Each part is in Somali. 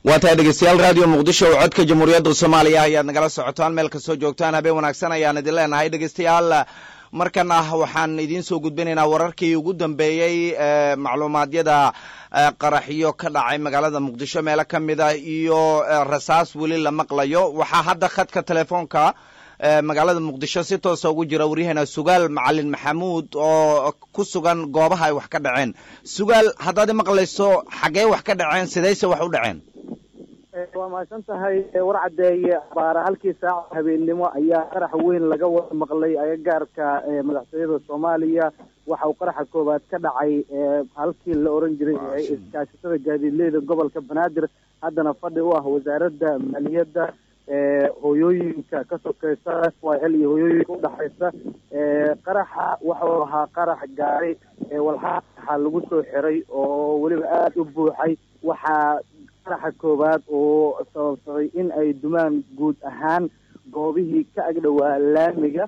waa tahay dhegeystayaal raadiyo muqdisho oo codka jamhuuriyadda soomaaliya ayaad nagala socotaan meel kastoo joogtaan habeen wanaagsan ayaan idin leenahay dhegeystayaal markan ah waxaan idiin soo gudbinaynaa wararkii ugu dambeeyey macluumaadyada qaraxyo ka dhacay magaalada muqdisho meelo ka mida iyo rasaas weli la maqlayo waxaa hadda khadka telefoonka magaalada muqdisho si toosa ugu jira waryaheena sugaal macalin maxamuud oo ku sugan goobaha ay wax ka dhaceen sugaal haddaad maqlayso xaggee wax ka dhaceen sidayse wax u dhaceen waa mahadsan tahay war caddeeye baara halkii saaca habeennimo ayaa qarax weyn laga wada maqlay agagaarka madaxtooyada soomaaliya waxa uu qaraxa koowaad ka dhacay halkii la oran jiray iskaashatada gaadiidleyda gobolka banaadir haddana fadhi u ah wasaaradda maaliyadda hooyooyinka ka sokeysa l iyo hooyooyinka udhexaysa qaraxa waxau ahaa qarax gaari walxaxa lagu soo xiray oo weliba aada u buuxay waxaa qaraxa koowaad oo sababsaday in ay dumaan guud ahaan goobihii ka agdhowaa laamiga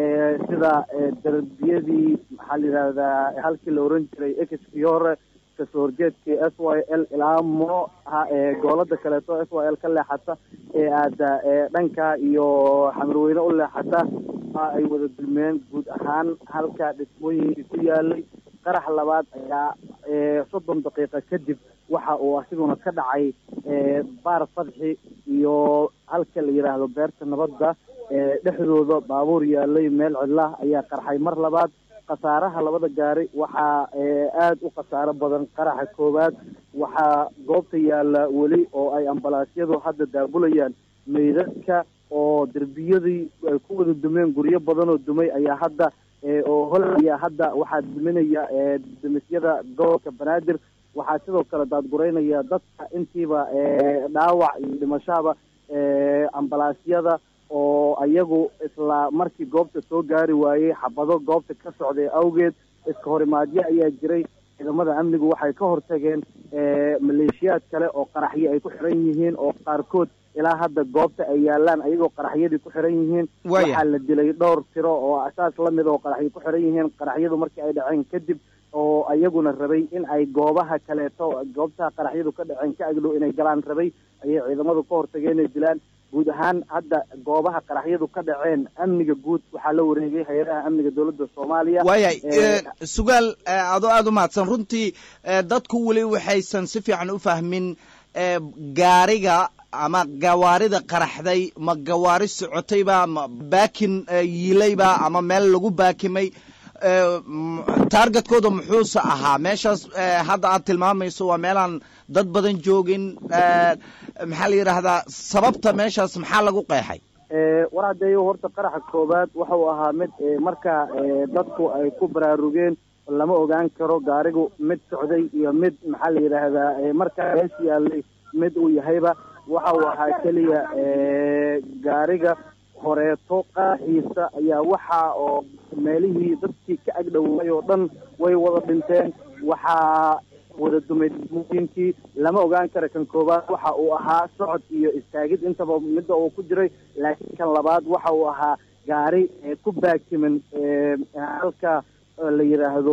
sida darbiyadii maxaa la yidhahdaa halkii la oran jiray exfiore kasoo horjeedkii s y l ilaa muno goolada kaleeto s y l ka leexata ee aada dhanka iyo xamarweyne u leexata ay wada dulmeen guud ahaan halka dhismooyinkii ku yaalay qarax labaad ayaa soddon daqiiqa kadib waxa uu asiguna ka dhacay baar fadxi iyo halka la yidhaahdo beerta nabadda dhexdooda baabuur yaalay meel cidlah ayaa qarxay mar labaad khasaaraha labada gaari waxaa aada u khasaaro badan qaraxa koowaad waxaa goobta yaalla weli oo ay ambalaasyadu hadda daabulayaan meydadka oo derbiyadii ay ku wada dumeen guryo badan oo dumay ayaa hadda oo hol ayaa hadda waxaa duminaya demisyada gobolka banaadir waxaa sidoo kale daadgureynaya dadka intiiba dhaawac iyo dhimashaba ambalaasyada oo ayagu isla markii goobta soo gaari waayey xabado goobta ka socday awgeed iska horimaadyo ayaa jiray ciidamada amnigu waxay ka hortageen maleeshiyaad kale oo qaraxyo ay ku xiran yihiin oo qaarkood ilaa hadda goobta ay yaalaan ayagoo qaraxyadii ku xiran yihiin waxaa la dilay dhowr tiro oo asaas lamid oo qaraxyo ku xiran yihiin qaraxyadu markii ay dhaceen kadib oo ayaguna rabay in ay goobaha kaleeto goobtaha qaraxyadu ka dhaceen ka agdhow inay galaan rabay ayay ciidamadu ka hortageen inay dilaan guud ahaan hadda goobaha qaraxyadu ka dhaceen amniga guud waxaa la wareegay hay-adaha amniga dowladda soomaaliya waayay sugaal adoo aada u mahadsan runtii dadku weli waxaysan si fiican u fahmin gaariga ama gawaarida qaraxday ma gawaari socotayba ma baakin yiilayba ama meel lagu baakimay taargetkooda muxuuse ahaa meeshaas hadda aad tilmaamayso waa meelaan dad badan joogin maxaa la yidhaahdaa sababta meeshaas maxaa lagu qeexay war haddeeyo horta qaraxa koowaad waxau ahaa mid marka dadku ay ku baraarugeen lama ogaan karo gaarigu mid socday iyo mid maxaa la yidhaahdaa markaa mees yaalay mid uu yahayba waxa uu ahaa keliya gaariga horeeto qaraxiisa ayaa waxa oo meelihii dadkii ka agdhowaay oo dhan way wada dhinteen waxaa wada dumay dhismooyinkii lama ogaan kara kan koowaad waxa uu ahaa socod iyo istaagid intaba midda uu ku jiray laakiin kan labaad waxa uu ahaa gaari ku baakiman halka la yidhaahdo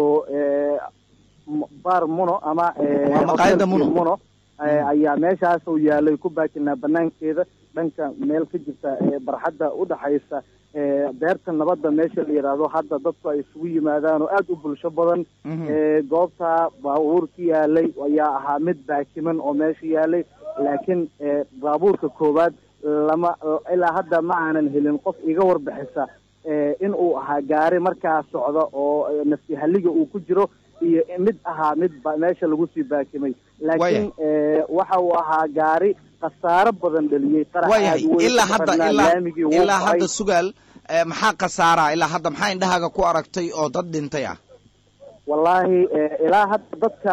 bar muno ama muno ayaa meeshaas uu yaalay ku baakinaa banaankeeda dhanka meel ka jirta barxadda udhaxaysa beerta nabadda meesha la yidhaahdo hadda dadku ay isugu yimaadaan oo aada u bulsho badan goobta baabuurka yaalay ayaa ahaa mid baakiman oo meesha yaalay laakiin baabuurka koowaad lama ilaa hadda ma aanan helin qof iga warbixisa in uu ahaa gaari markaa socda oo nafsi halliga uu ku jiro iyo mid ahaa mid meesha lagu sii baakimay laakiin waxa uu ahaa gaari khasaaro badan dhaliyey waayahay ilaa hadda ilaa hadda sugaal maxaa khasaaraa ilaa hadda maxaa indhahaaga ku aragtay oo dad dhintay ah wallaahi ilaa hadda dadka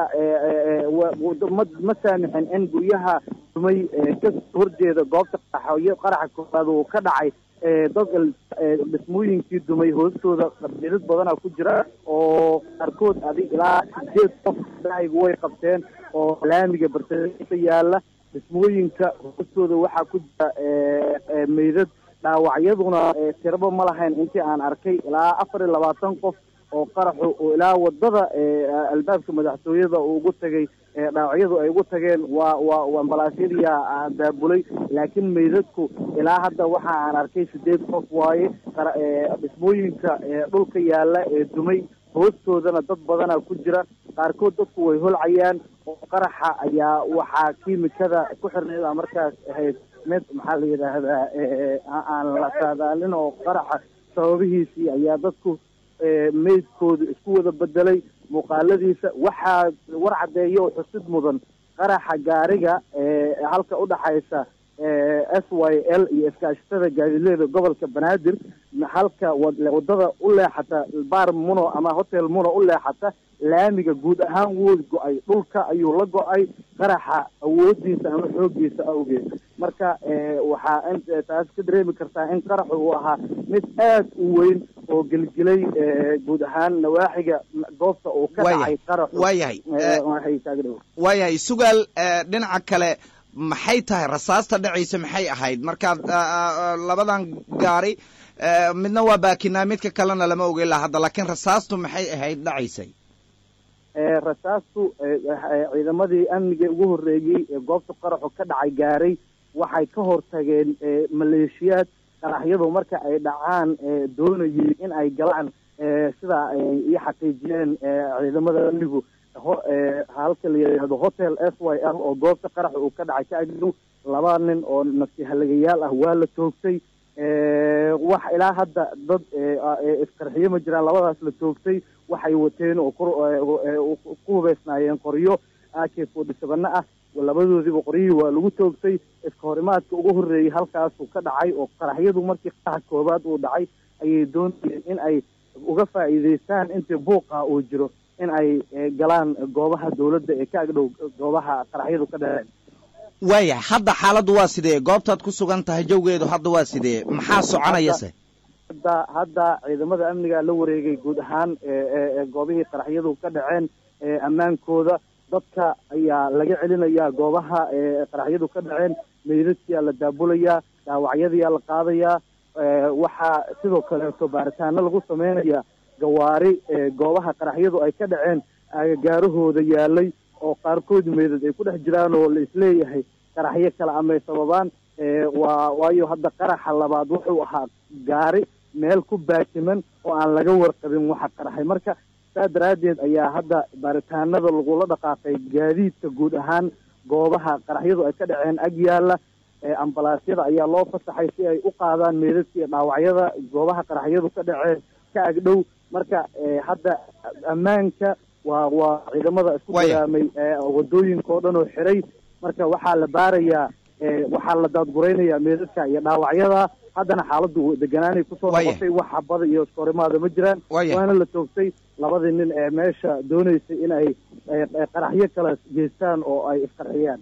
ma ma saamixin in guryaha dumay kasoo horjeeda goobta qaraxyo qaraxa koowaad uu ka dhacay dad dhismooyinkii dumay hoostooda qabiilad badana ku jira oo qaarkood adig ilaa sideed qof dhacaygu way qabteen oo laamiga bartasa yaala dhismooyinka hoostooda waxaa ku jira meydad dhaawacyaduna tiraba ma lahayn intii aan arkay ilaa afar iyo labaatan qof oo qaraxu oo ilaa wadada albaabka madaxtooyada uu ugu tegay dhaawacyadu ay ugu tageen waa waa ambalaasyadiyaa daabulay laakiin meydadku ilaa hadda waxa aan arkay sideed qof waaye dhismooyinka dhulka yaalla ee dumay hoostoodana dad badana ku jira qaarkood dadku way holcayaan oo qaraxa ayaa waxaa kiimikada ku xirneyd a markaas ahayd mid maxaa la yidhaahdaa aan la saadaalin oo qaraxa sababihiisii ayaa dadku meydkoodu isku wada bedelay muuqaaladiisa waxaa war caddeeya oo xusid mudan qaraxa gaariga halka udhaxaysa s y l iyo iskaashatada gaadileeda gobolka banaadir halka wadada u leexata bar muno ama hotel muno u leexata laamiga guud ahaan wuu go-ay dhulka ayuu la go-ay qaraxa awoodiisa ama xoogiisa awgeed marka waxaa taas ka dareemi kartaa in qaraxu uu ahaa mid aad u weyn oo gelgelay guud ahaan nawaaxiga goobta uu ka dhacay qaraxu waayahay waayahay sugaal dhinaca kale maxay tahay rasaasta dhacaysa maxay ahayd markaad labadan gaari midna waa baakinaa midka kalena lama ogeyn laha hadda laakiin rasaastu maxay ahayd dhacaysay rasaastu ciidamadii amniga ugu horreeyey ee goobta qaraxu ka dhacay gaaray waxay ka hortageen maleeshiyaad qaraxyadu marka ay dhacaan doonayay in ay galaan sida ay ii xaqiijiyeen ciidamada amnigu halka la yidhaahdo hotel s y l oo goobta qaraxa uu ka dhacay ka agdow laba nin oo nafsi halagayaal ah waa la toogtay wax ilaa hadda dad isqarxiyo ma jiraan labadaas la toogtay waxay wateen oo ku hubeysnaayeen qoryo ak forty seveno ah labadoodiiba qoryihii waa lagu toogtay iska horimaadka ugu horreeyey halkaasuu ka dhacay oo qaraxyadu markii qaraxa koobaad uu dhacay ayay doonayeen in ay uga faa'iidaystaan intii buuqa uu jiro in ay galaan goobaha dawladda ee ka agdhow goobaha qaraxyadu ka dhaceen waaya hadda xaaladdu waa sidee goobtaad ku sugan tahay jawgeedu hadda waa sidee maxaa soconayase hadda hadda ciidamada amniga la wareegay guud ahaan goobihii qaraxyadu ka dhaceen ammaankooda dadka ayaa laga celinayaa goobaha qaraxyadu ka dhaceen meydadkiyaa la daabulayaa dhaawacyadiyaa la qaadayaa waxaa sidoo kaleeto baaritaano lagu sameynaya gawaari goobaha qaraxyadu ay ka dhaceen agagaarahooda yaalay oo qaarkood meydad ay ku dhex jiraan oo la isleeyahay qaraxyo kale amay sababaan waa waayo hadda qaraxa labaad wuxuu ahaa gaari meel ku baajiman oo aan laga warqabin waxa qaraxay marka saa daraaddeed ayaa hadda baaritaanada lagula dhaqaaqay gaadiidka guud ahaan goobaha qaraxyadu ay ka dhaceen ag yaalla ambalaasyada ayaa loo fasaxay si ay u qaadaan meydadka iyo dhaawacyada goobaha qaraxyadu ka dhaceen ka agdhow marka hadda ammaanka waa waa ciidamada isku dagaamay wadooyinka oo dhan oo xiray marka waxaa la baarayaa waxaa la daadguraynayaa meedadka iyo dhaawacyada haddana xaaladdu deganaanay kusoo noqotay wax habada iyo iskahorimaada ma jiraan waana la toogtay labadii nin ee meesha doonaysay in ay qaraxyo kale geystaan oo ay isqarxiyaan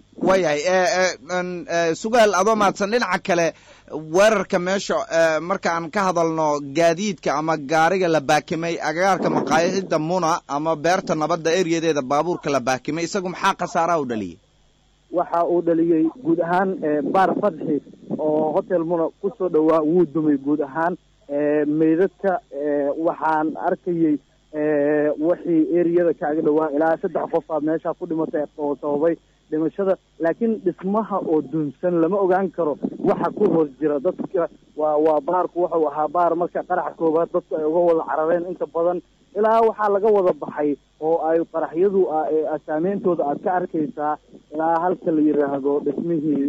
waayahay sugaal adoo mahadsan dhinaca kale weerarka meesha marka aan ka hadalno gaadiidka ama gaariga la baakimay agagaarka maqaayida muna ama beerta nabadda eryadeeda baabuurka la baakimay isagu maxaa khasaaraha u dhaliyey waxa uu dhaliyey guud ahaan baar fadxi oo hotel muna kusoo dhowaa wuu dumay guud ahaan meydadka waxaan arkayey wixii eriyada kaaga dhowaa ilaa saddex qofaa meesha ku dhimatay oo sababay dhimashada laakiin dhismaha oo dunsan lama ogaan karo waxa ku hoos jira dadka waa waa baarku wuxuu ahaa baar marka qaraxa koobaad dadku ay uga wada carareen inta badan ilaa waxaa laga wada baxay oo ay qaraxyadu saameyntooda aad ka arkaysaa ilaa halka la yidhaahdo dhismihii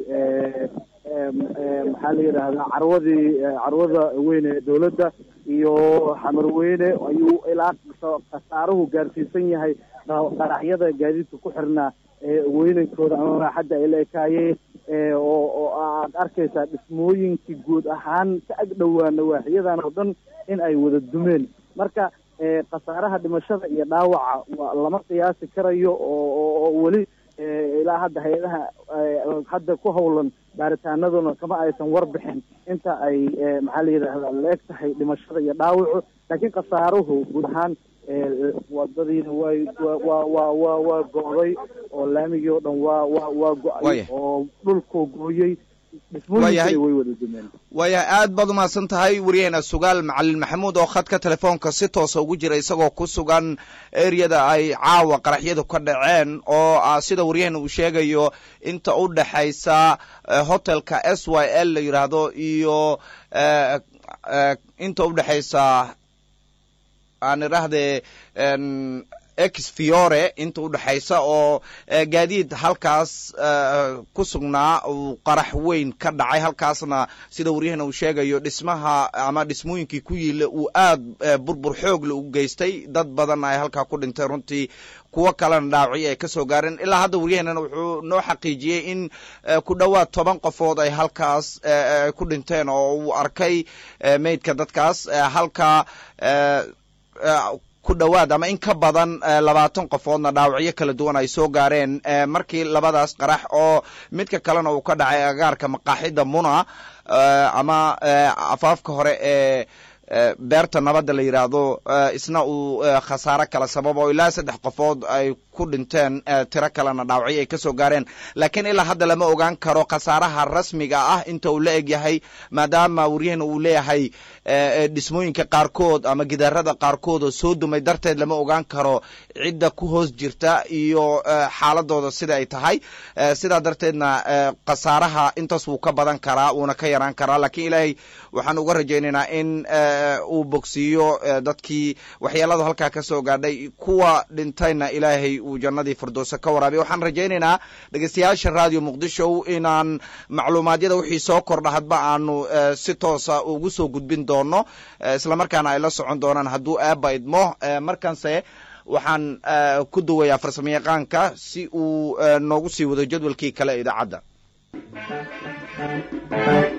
maxaa la yidhaahdaa carwadii carwada weyne ee dawladda iyo xamar weyne ayuu ilaa khasaaruhu gaarsiisan yahay qaraxyada gaadiidka ku xirnaa weynankooda ama raaxadda ay la ekaayeen oo oo aad arkaysaa dhismooyinkii guud ahaan ka ag dhowaa nawaaxiyadan oo dhan in ay wada dumeen marka khasaaraha dhimashada iyo dhaawaca lama qiyaasi karayo oo weli ilaa hadda hay-adaha hadda ku howlan baaritaanaduna kama aysan warbixin inta ay maxaa la yidhaahda la eg tahay dhimashada iyo dhaawacu laakiin khasaaruhu guud ahaan wadadiina way wa wa wa waa go-day oo laamigii oo dhan waa wa waa go-ay oo dhulkuu gooyey dhismooyinkana way wada dumeen waayahay aad baad umahadsan tahay wariyaheena sugaal macalin maxamuud oo khadka telefoonka si toosa ugu jira isagoo ku sugan ereyada ay caawa qaraxyadu ka dhaceen oo ah sida waryaheena uu sheegayo inta u dhexaysa hotelka s y l la yidhaahdo iyo inta u dhexaysa aan idhaahdee ex fiore inta u dhexaysa oo gaadiid halkaas ku sugnaa uu qarax weyn ka dhacay halkaasna sida waryahana uu sheegayo dhismaha ama dhismooyinkii ku yiila uu aad burbur xoogle u geystay dad badanna ay halkaa ku dhintay runtii kuwo kalena dhaawacyo ay ka soo gaareen ilaa hadda waryahanana wuxuu noo xaqiijiyey in ku dhowaad toban qofood ay halkaas ku dhinteen oo uu arkay meydka dadkaas halka ku dhowaad ama in ka badan labaatan qofoodna dhaawacyo kala duwan ay soo gaareen markii labadaas qarax oo midka kalena uu ka dhacay agaarka maqaaxida muna ama afaafka hore ee beerta nabadda la yidhaahdo isna uu khasaare kala sababo ilaa saddex qofood ay ku dhinteen tiro kalena dhaawacyo ay ka soo gaareen laakiin ilaa hadda lama ogaan karo khasaaraha rasmiga ah inta uu la eg yahay maadaama waryahana uu leeyahay dhismooyinka qaarkood ama gidaarada qaarkood oo soo dumay darteed lama ogaan karo cidda ku hoos jirta iyo xaaladooda sida ay tahay sidaa darteedna khasaaraha intaas wuu ka badan karaa wuuna ka yaraan karaa lakiin ilaahay waxaan uga rajaynaynaa in uu bogsiiyo dadkii waxyeelada halkaa ka soo gaadhay kuwa dhintayna ilaahay uu jannadii firdowsa ka waraabiy waxaan rajaynaynaa dhegeystayaasha radio muqdisho inaan macluumaadyada wixii soo kordha hadba aanu si toosa ugu soo gudbin doono islamarkaana ay la socon doonaan hadduu aaba idmo markanse waxaan ku duwayaa farsamo yaqaanka si uu noogu sii wado jadwalkii kale idaacadda